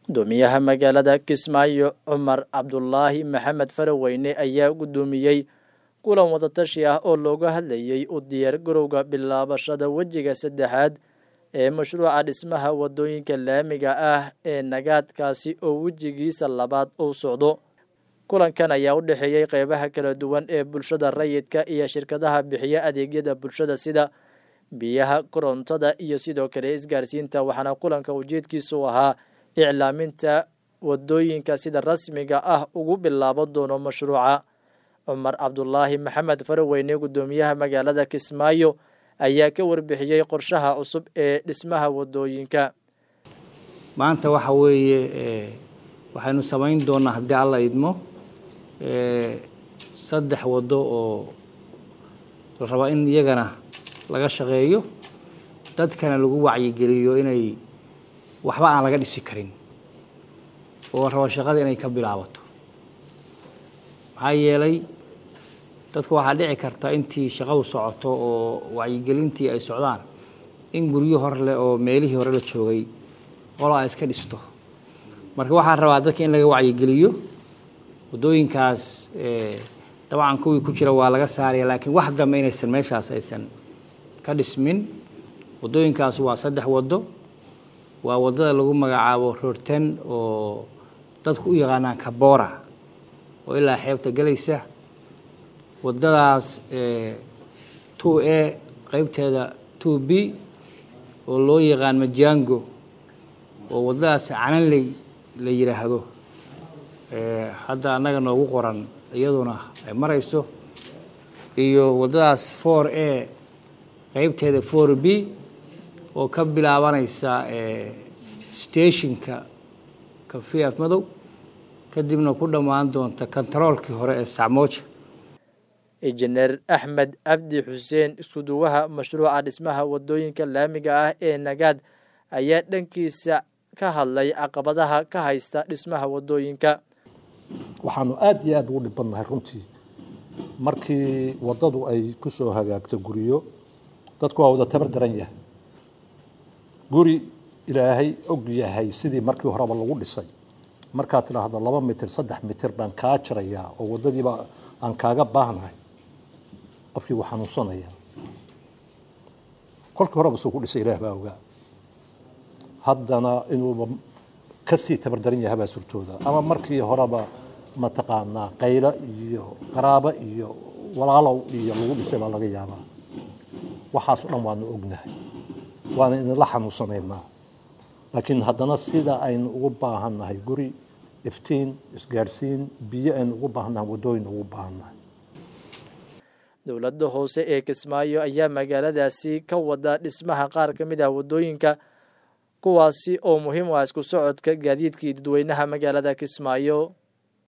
gudoomiyaha magaalada kismaayo cumar cabdulaahi maxamed faraweyne ayaa gudoomiyey kulan wadatashi ah oo looga hadlayey u diyaar garowga bilaabashada wejiga saddexaad ee mashruuca dhismaha wadooyinka laamiga ah ee nagaadkaasi oo wejigiisa labaad uu socdo kulankan ayaa u dhexeeyey qeybaha kala duwan ee bulshada rayidka iyo shirkadaha bixiya adeegyada bulshada sida biyaha korontada iyo sidoo kale isgaarsiinta waxaana kulanka ujeedkiisu ahaa iclaaminta wadooyinka sida rasmiga ah ugu bilaaban doono mashruuca cumar cabdulaahi maxamed faraweyne gudoomiyaha magaalada kismaayo ayaa ka warbixiyey qorshaha cusub ee dhismaha wadooyinka maanta waxa weeye waxaynu samayn doonaa haddii alla idmo saddex waddo oo la rabaa in iyagana laga shaqeeyo dadkana lagu wacyigeliyo inay waxba aan laga dhisi karin oo rabo shaqada inay ka bilaabato maxaa yeelay dadka waxaa dhici karta intii shaqadu socoto oo wacyigelintii ay socdaan in guryo hor leh oo meelihii hore la joogay qolo ay iska dhisto marka waxaa rabaa dadka in laga wacyigeliyo waddooyinkaas dabcan kuwii ku jira waa laga saaraya laakiin wax dambe inaysan meeshaas aysan ka dhismin waddooyinkaas waa saddex waddo waa waddada lagu magacaabo roorten oo dadku u yaqaanaan kabora oo ilaa xeebta gelaysa waddadaas two a qeybteeda two b oo loo yaqaan majango oo waddadaas cananley la yidhaahdo hadda annaga noogu qoran iyaduna ay marayso iyo waddadaas four a qeybteeda four b oo ka bilaabanaysa stationka kafiaf madow kadibna ku dhammaan doonta kontaroolkii hore ee sacmooja injineer axmed cabdi xuseen iskuduwaha mashruuca dhismaha wadooyinka laamiga ah ee nagaad ayaa dhankiisa ka hadlay caqabadaha ka haysta dhismaha wadooyinka waxaanu aada iyo aada ugu dhibadnahay runtii markii waddadu ay ku soo hagaagto guryo dadku waa wada tabar daran yahay guri ilaahay og yahay sidii markii horeba lagu dhisay markaad tidhaahdo laba mitir saddex mitir baan kaa jarayaa oo waddadiiba aan kaaga baahnahay qofkii wuu xanuunsanaya kolkii horeba suu ku dhisay ilaah baa ogaa haddana inuuba kasii tabardaran yahay baa surtooda ama markii horeba mataqaanaa qaylo iyo qaraabo iyo walaalow iyo lagu dhisay baa laga yaabaa waxaas o dhan waanu ognahay waana idinla xanuunsanaynaa laakiin haddana sida aynu ugu baahannahay guri iftiin isgaadhsiin biyo aynu ugu baahannahay waddooyin ugu baahannahay dowladda hoose ee kismaayo ayaa magaaladaasi ka wada dhismaha qaar ka mid ah waddooyinka kuwaasi oo muhiim u ah isku socodka gaadiidkii dadweynaha magaalada kismaayo